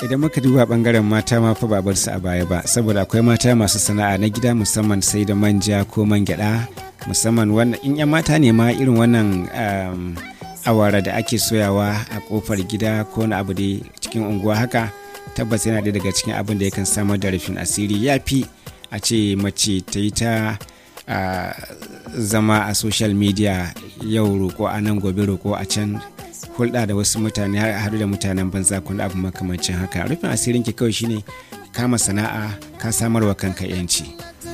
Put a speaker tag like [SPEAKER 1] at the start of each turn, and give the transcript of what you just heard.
[SPEAKER 1] idan muka duba bangaren mata ma fa babar su a baya ba saboda akwai mata masu sana'a na gida musamman sai da manja ko man gyada musamman wannan in yan mata ne ma irin wannan awara da ake soyawa a kofar gida ko na abu da cikin unguwa haka tabbas yana ɗaya daga cikin abin da yakan samar da rufin asiri ya fi a ce mace ta yi ta zama a social media yau roko a nan gobe roko a can hulɗa da wasu mutane har da mutanen banza kun abu makamancin haka rufin asirin ki kawai shine kama sana'a ka samarwa kanka yanci